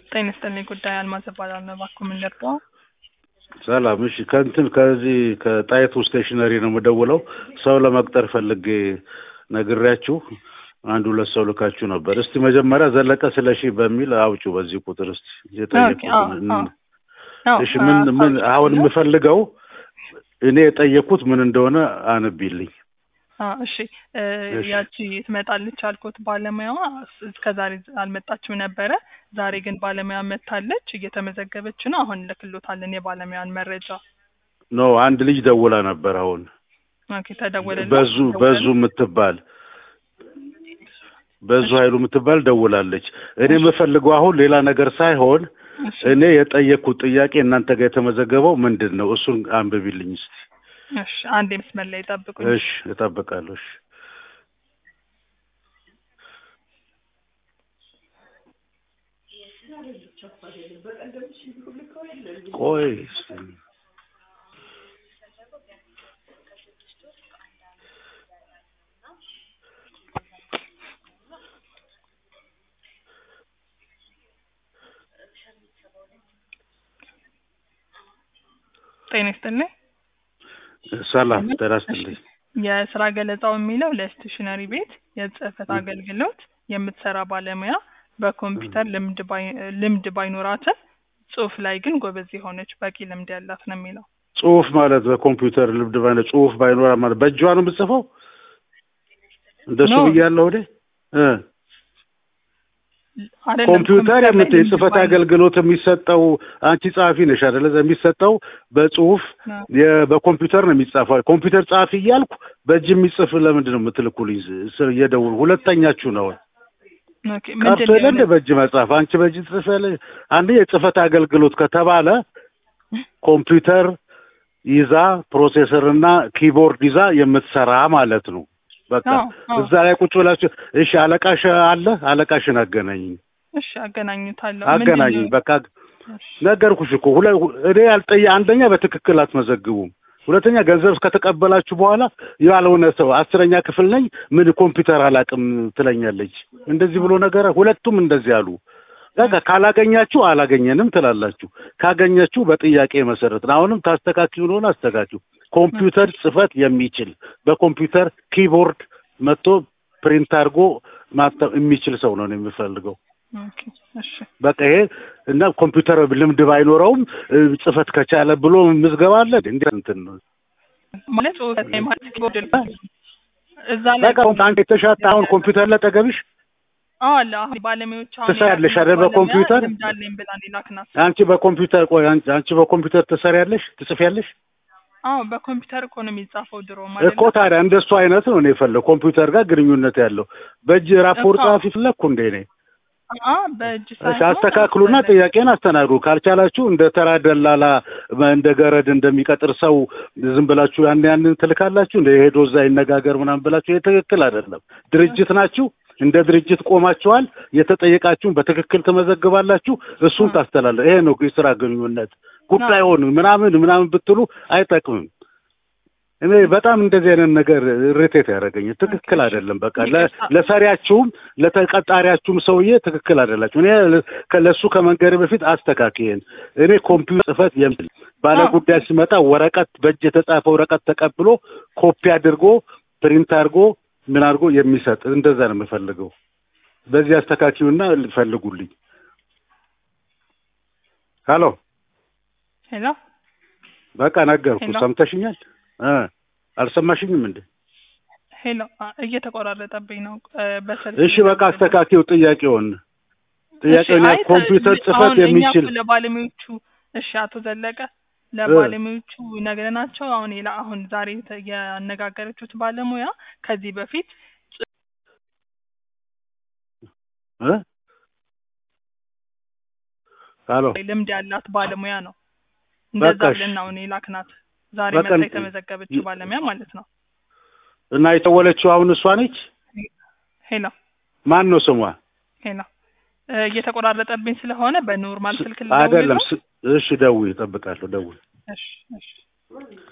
ጤና ይስጥልኝ ጉዳይ አልማዝ እባላለሁ። እባክዎ ምን ልርዳዎ? ሰላም። እሺ ከእንትን ከዚህ ከጣይቱ ስቴሽነሪ ነው የምደውለው። ሰው ለመቅጠር ፈልጌ ነግሬያችሁ አንድ ሁለት ሰው ልካችሁ ነበር። እስቲ መጀመሪያ ዘለቀ ስለሺ በሚል አውጩ በዚህ ቁጥር እስቲ የጠየቁትን እሺ ምን ምን አሁን የምፈልገው እኔ የጠየኩት ምን እንደሆነ አንቢልኝ። እሺ ያቺ ትመጣለች ያልኩት ባለሙያዋ እስከ ዛሬ አልመጣችም ነበረ። ዛሬ ግን ባለሙያ መታለች፣ እየተመዘገበች ነው። አሁን ልክሎታለን የባለሙያን መረጃ። ኖ አንድ ልጅ ደውላ ነበር። አሁን ኦኬ ተደወለልኝ። በዙ በዙ የምትባል በዙ ኃይሉ የምትባል ደውላለች። እኔ የምፈልገው አሁን ሌላ ነገር ሳይሆን እኔ የጠየቅኩት ጥያቄ እናንተ ጋር የተመዘገበው ምንድን ነው? እሱን አንብቢልኝ እስቲ። እሺ አንድ መስመር ላይ ጠብቁኝ። እሺ እጠብቃለሁ። እሺ ቆይ እስቲ ጤና ይስጥልኝ። ሰላም ጤና ይስጥልኝ። የስራ ገለጻው የሚለው ለስቴሽነሪ ቤት የጽህፈት አገልግሎት የምትሰራ ባለሙያ በኮምፒውተር ልምድ ባይ- ልምድ ባይኖራትም ጽሁፍ ላይ ግን ጎበዝ የሆነች በቂ ልምድ ያላት ነው የሚለው። ጽሁፍ ማለት በኮምፒውተር ልምድ ባይኖር ጽሁፍ ባይኖራ ማለት በእጇ ነው የምትጽፈው? እንደሱ ኖ። ብያለሁ እኔ እ አይደለም፣ ኮምፒውተር ላይ የምት ልምድ የጽህፈት ባይኖር- አገልግሎት የሚሰጠው አንቺ ጸሐፊ ነሽ አይደለ? የሚሰጠው በጽሁፍ ነው። የ- በኮምፒውተር ነው የሚጻፈው። ኮምፒውተር ጸሐፊ እያልኩ በእጅ የሚጽፍ ለምንድን ነው የምትልኩልኝ? ስ- እየደውሉ ሁለተኛችሁ ነው ኦኬ፣ ምንድን ቀርቶ ነው የለ እንደ የሆነ- በእጅ መጻፍ። አንቺ በእጅ ጽፈለሽ። አንድ የጽህፈት አገልግሎት ከተባለ ኮምፒውተር ይዛ ፕሮሴሰር እና ኪቦርድ ይዛ የምትሰራ ማለት ነው። በቃ አዎ፣ አዎ። እዛ ላይ ቁጭ ብላችሁ እሺ፣ አለቃሽ አለ አለቃሽን አገናኝ እሺ አገናኙታለሁ። አገናኝ ምንድን ነው? በቃ ነገርኩሽ እኮ ሁለ እኔ ያልጠየ አንደኛ በትክክል አትመዘግቡም። ሁለተኛ ገንዘብ እስከተቀበላችሁ በኋላ ያልሆነ ሰው አስረኛ ክፍል ነኝ ምን ኮምፒውተር አላውቅም ትለኛለች። እንደዚህ ብሎ ነገር ሁለቱም እንደዚህ አሉ። በቃ ካላገኛችሁ አላገኘንም ትላላችሁ። ካገኛችሁ በጥያቄ መሰረት ነው። አሁንም ታስተካክሉ እንደሆነ አስተካክሉ። ኮምፒውተር ጽህፈት የሚችል በኮምፒውተር ኪቦርድ መጥቶ ፕሪንት አድርጎ ማተም የሚችል ሰው ነው እኔ የምፈልገው። ኦኬ፣ እሺ በቃ ይሄ እና ኮምፒውተር ልምድ ባይኖረውም እ፣ ጽህፈት ከቻለ ብሎ ምዝገባ አለ እንዴ? እንትን ነው ማለት ጽሁፍ ላይ ማለት ኪቦርድ ላይ እዛ ላይ በቃ አሁን አንተ የተሻተ አሁን ኮምፒውተር ላይ ጠገብሽ አዎ አለ። አሁን ባለሙያዎች አሁን ትሰሪያለሽ የላክናት አይደል? ባለሙያ በኮምፒውተር? ልምድ አለኝ ብላ ነው የላክናት። አንቺ በኮምፒውተር ቆይ አንቺ አንቺ በኮምፒውተር ትሰሪያለሽ ትጽፊያለሽ አዎ በኮምፒውተር እኮ ነው የሚጻፈው ድሮ ማለት እኮ ታዲያ እንደሱ አይነት ነው እኔ የፈለግ ኮምፒውተር ጋር ግንኙነት ያለው በእጅ ራፖርት እኮ። ጸሐፊ ፈለግኩ እንዴ እኔ አ በእጅ እሺ ሳይሆን አስተካክሉና ጥያቄን አስተናግዱ ካልቻላችሁ እንደ ተራ ደላላ እንደ ገረድ እንደሚቀጥር ሰው ዝም ብላችሁ ያን ያንን ትልካላችሁ እንደ ሄዶ እዛ ይነጋገር ምናምን ብላችሁ ይሄ ትክክል አይደለም ድርጅት ናችሁ እንደ ድርጅት ቆማችኋል የተጠየቃችሁን በትክክል ትመዘግባላችሁ እሱን ታስተላለ ይሄ ነው የስራ ግንኙነት ጉዳይ ሆኑ ምናምን ምናምን ብትሉ አይጠቅምም እኔ በጣም እንደዚህ አይነት ነገር ሪቴት ያደረገኝ ትክክል አይደለም። በቃ ለ- ለሰሪያችሁም ለተቀጣሪያችሁም ሰውዬ ትክክል አይደላችሁ። እኔ ከ- ለእሱ ከመንገድ በፊት አስተካክየን እኔ ኮምፒውተር ጽህፈት የሚል ባለ ጉዳይ ሲመጣ ወረቀት በእጅ የተጻፈ ወረቀት ተቀብሎ ኮፒ አድርጎ ፕሪንት አድርጎ ምን አድርጎ የሚሰጥ እንደዛ ነው የምፈልገው። በዚህ አስተካክዩና ፈልጉልኝ። ሀሎ ሄሎ በቃ ነገርኩ። ሄሎ። ሰምተሽኛል? እ አልሰማሽኝም እንዴ? ሄሎ አ፣ እየተቆራረጠብኝ ነው እ፣ በስልክ እሺ በቃ አስተካክዩ ጥያቄውን ጥያቄውን እሺ፣ አይ፣ ኮምፒውተር ተ- ጽህፈት አሁን እኛ የሚችል እኮ ለባለሙያዎቹ እሺ፣ አቶ ዘለቀ ለባለሙያዎቹ ነግረናቸው አሁን ሌላ አሁን ዛሬ ተ- ያነጋገረችሁት ባለሙያ ከዚህ በፊት እ ሄሎ ልምድ ያላት ባለሙያ ነው። እንደዛ በቃ እሺ። ብለን ነው እኔ ላክናት። ዛሬ በቃ መጣ የተመዘገበችው ባለሙያ ማለት ነው። እና የደወለችው አሁን እሷ ነች። ሄሎ ማን ነው ስሟ? ሄሎ እ፣ እየተቆራረጠብኝ ስለሆነ በኖርማል ስልክ አይደለም። ልደውል ነው። ስ- እሺ ደውይ፣ እጠብቃለሁ። ደውይ። እሺ እሺ